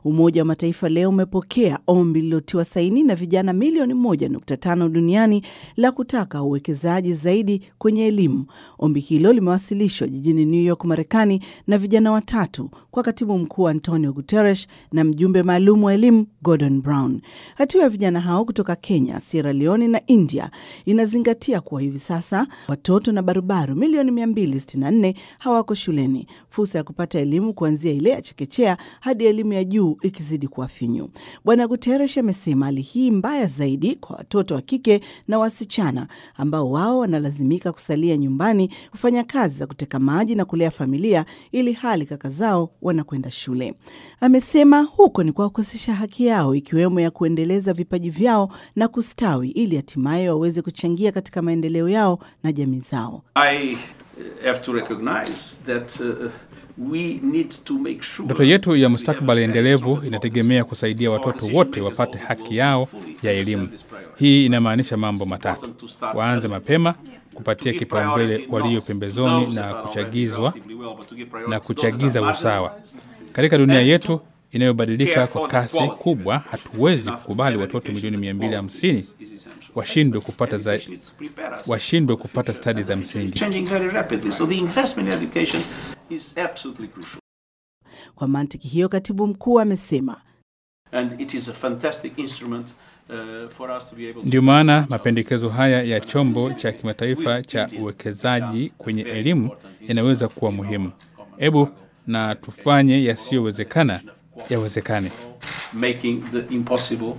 Umoja wa Mataifa leo umepokea ombi lililotiwa saini na vijana milioni 1.5 duniani la kutaka uwekezaji zaidi kwenye elimu. Ombi hilo limewasilishwa jijini New York, Marekani, na vijana watatu kwa katibu mkuu Antonio Guterres na mjumbe maalum wa elimu Gordon Brown. Hatua ya vijana hao kutoka Kenya, Sierra Leone na India inazingatia kuwa hivi sasa watoto na barubaru milioni 264 hawako shuleni, fursa ya kupata elimu kuanzia ile ya chekechea hadi elimu ya juu ikizidi kuwa finyu. Bwana Guterres amesema hali hii mbaya zaidi kwa watoto wa kike na wasichana ambao wao wanalazimika kusalia nyumbani kufanya kazi za kuteka maji na kulea familia, ili hali kaka zao wanakwenda shule. Amesema huko ni kwa kukosesha haki yao, ikiwemo ya kuendeleza vipaji vyao na kustawi, ili hatimaye waweze kuchangia katika maendeleo yao na jamii zao. I have to recognize that uh, we need to make sure Ndoto yetu ya mustakabali endelevu inategemea kusaidia watoto wote wapate haki yao ya elimu. Hii inamaanisha mambo matatu: waanze mapema, kupatia kipaumbele walio pembezoni na kuchagizwa na kuchagiza usawa. Katika dunia yetu inayobadilika kwa kasi kubwa, hatuwezi kukubali watoto milioni 250 washindwe kupata za, washindwe kupata stadi za msingi. changing very rapidly. So the investment in education is absolutely crucial. Kwa mantiki hiyo, katibu mkuu amesema And it is a fantastic instrument uh, for us to be able to Ndiyo maana mapendekezo haya ya chombo cha kimataifa cha uwekezaji kwenye elimu yanaweza kuwa muhimu. Hebu na tufanye yasiyowezekana yawezekane. making the impossible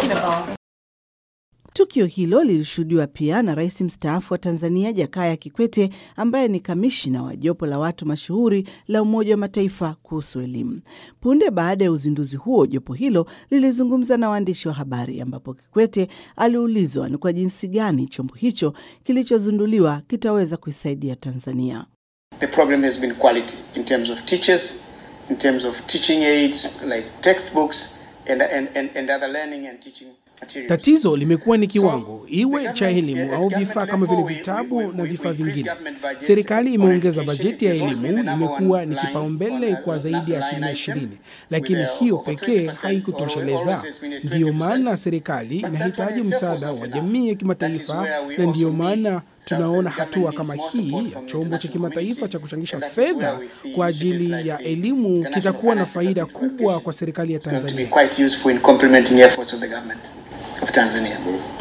Tukio hilo lilishuhudiwa pia na rais mstaafu wa Tanzania Jakaya Kikwete, ambaye ni kamishina wa jopo la watu mashuhuri la Umoja wa Mataifa kuhusu elimu. Punde baada ya uzinduzi huo, jopo hilo lilizungumza na waandishi wa habari, ambapo Kikwete aliulizwa ni kwa jinsi gani chombo hicho kilichozinduliwa kitaweza kuisaidia Tanzania. The problem has been quality in terms of teachers, in terms of teaching aids like textbooks and, and, and, and other learning and teaching materials. Tatizo limekuwa ni kiwango, iwe cha elimu au vifaa kama vile vitabu na vifaa vingine. Serikali imeongeza bajeti ya elimu, imekuwa ni kipaumbele kwa zaidi ya asilimia ishirini, lakini hiyo pekee haikutosheleza. Ndiyo maana serikali inahitaji msaada wa jamii ya kimataifa, na ndiyo maana tunaona hatua kama hii ya chombo cha kimataifa cha kuchangisha fedha kwa ajili ya elimu kitakuwa na faida kubwa kwa serikali ya It's going to be Tanzania. quite useful in complementing efforts of the government of Tanzania.